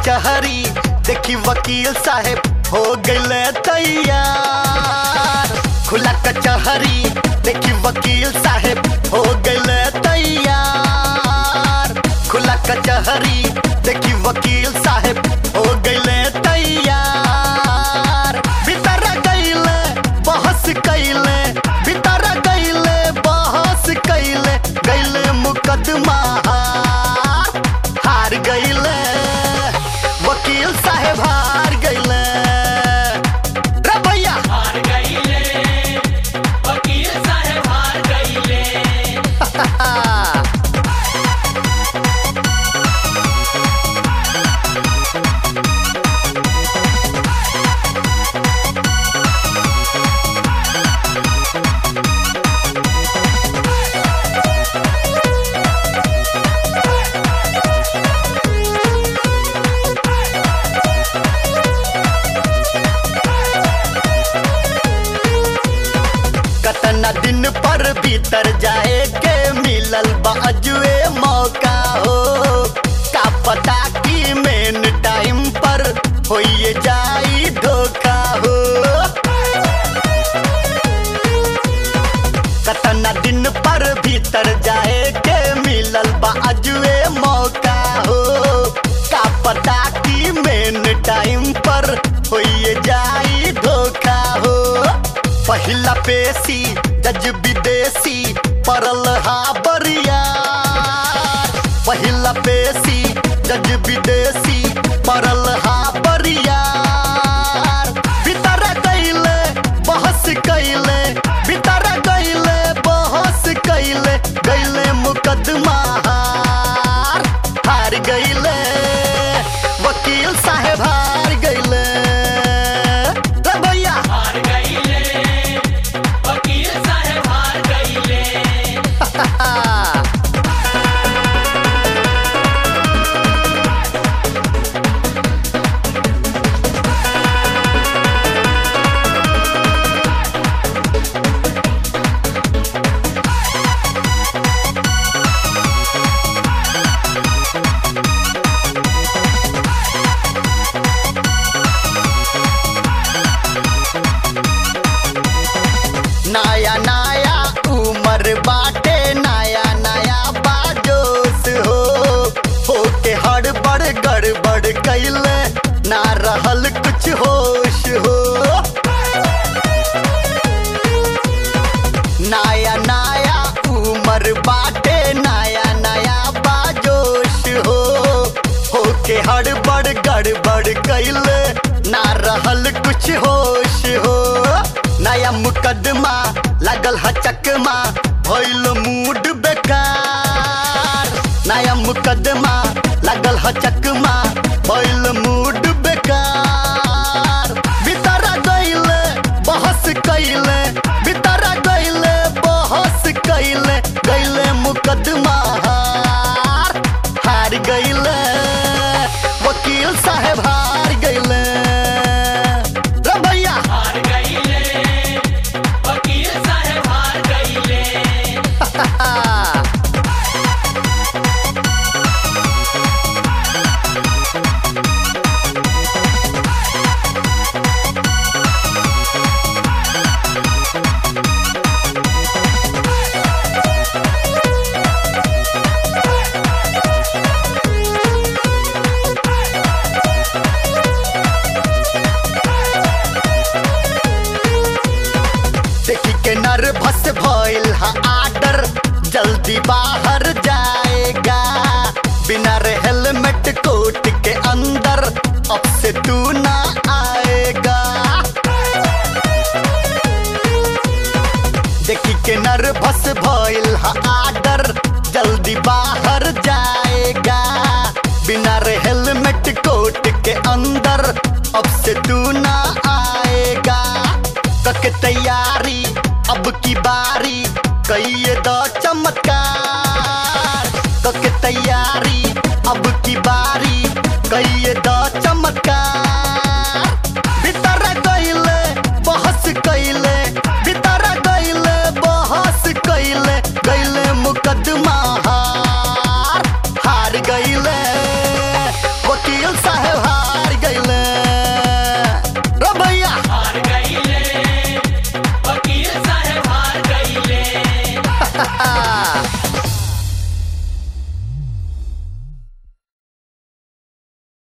कचहरी देखी वकील साहेब हो गए तैयार खुला कचहरी देखी वकील साहेब हो गए तैयार खुला कचहरी देखी वकील साहेब हो गए तैयार भीतर गईले बहस कैले भीतर गईले बहस कैले गईले मुकदमा हार हार गईले वकील साहेब हार गईले रे भैया हार गईले वकील साहेब हार गईले कतना दिन पर भीतर जाए के मिलल बाजुए मौका हो का पता की मेन टाइम पर होइए जाई धोखा हो कतना दिन पर भीतर जाए के मिलल बाजुए मौका हो का पता की मेन टाइम पर होइए जाई धोखा हो पहिला पेशी जज विदेशी परल हा बरियार पहिला पेशी जज विदेशी परल हा बरियार भीतर गईले बहस कैले भीतर गईले बहस कैले गईले मुकदमा हार हार गईले वकील साहेब हार गईले रे भैया हार गईले वकील साहेब हार गईले नया नया उम्र बाटे नया नया बाजोस हो होके हड़बड़ गड़बड़ कैले ना रहल कुछ होश हो नया नया उम्र बाटे नया नया बाजोश हो होके हड़बड़ गड़बड़ कैले ना रहल कुछ होश हो नया मुकदमा लगल ह चकमा भइल मूड बेकार नया मुकदमा लगल ह चकमा भइल मूड बेकार भीतर गईले बहस कैले भीतर गईले बहस कैले गईले मुकदमा हार हार गईले वकील साहेब हार गईले रे भैया हार गईले वकील साहेब हार गईले देखी के नर्वस भइल हा आर्डर जल्दी बाहर जाएगा बिना रे हेलमेट कोट के अंदर अब से तू ना आएगा देखी के नर्वस भइल हा आर्डर जल्दी बाहर जाएगा बिना रे हेलमेट कोट के अंदर अब से तू ना आएगा कक तैयारी अब की बारी कहिए दो चमत्कार कक तैयारी अब की बारी कहिए